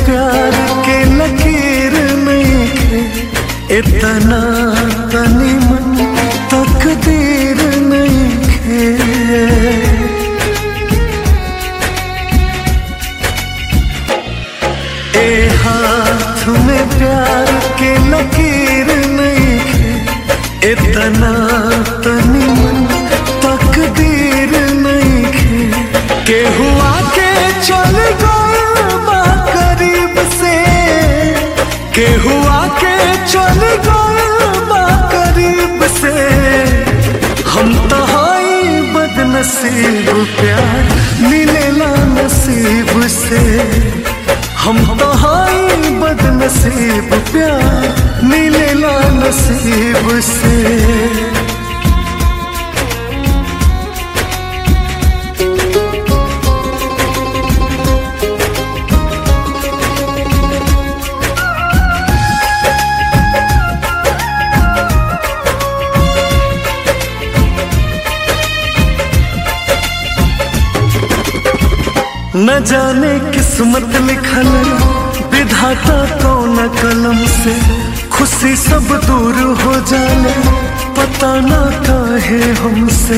प्यार के लकीर नहीं खे इतना तनी मन तकदीर नहीं खे ए हाथ में प्यार के लकीर नहीं खे इतना तनी मन तकदीर नहीं खे के हुआ के चल गए बा करीब से के हुआ के चल गए बा करीब से हम तो हाई बदनसीब प्यार मिलेला नसीब से हम तो हाई बदनसीब प्यार मिलेला नसीब से न जाने किस्मत लिखल विधाता कौन कलम से खुशी सब दूर हो जाने पता ना काहे हमसे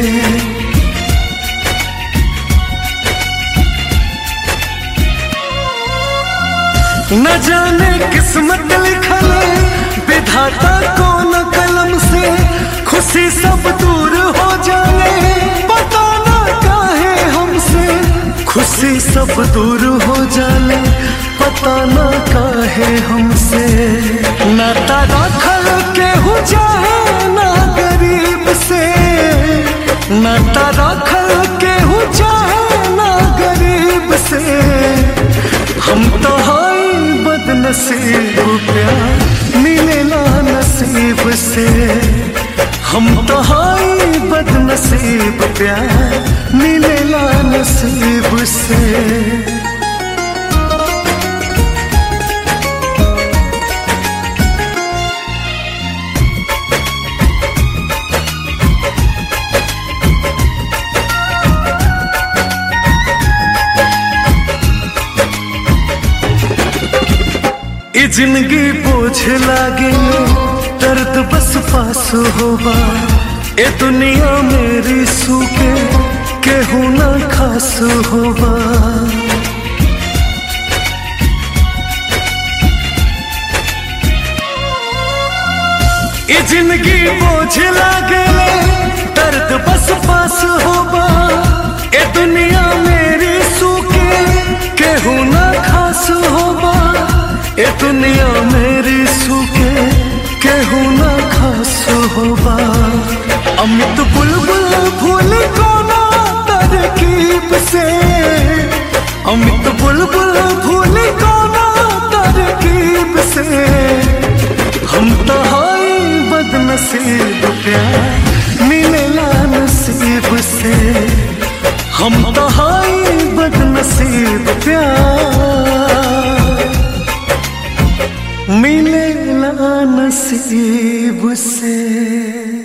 न जाने किस्मत लिखल विधाता कौन कलम से खुशी सब दूर हो जाने पता ना काहे हमसे खुशी सब दूर हो जाने पता ना काहे हमसे नाता रखल के हो जाए ना गरीब से नाता रखल के हो जाए ना गरीब से हम तो हाई बदनसीब प्यार मिलेला नसीब से हम तो हाई बदनसीब प्यार मिलेला नसीब से ई जिंदगी बोझ लागे दर्द बस पास होबा ए दुनिया मेरी सूखे केहू ना खास होबा ई जिंदगी बोझ लागे दर्द बस पास होबा ए दुनिया मेरी सूखे केहू ना खास होबा ए दुनिया मेरी सूखे केहू ना खास होबा अमित बुलबुल भूल कोना तरकीब से अमित बुलबुल भूल कोना तरकीब से हम तो हाई बदनसीब प्यार मिलेला नसीब से हम तो हाई बदनसीब प्यार मिलेला नसीब से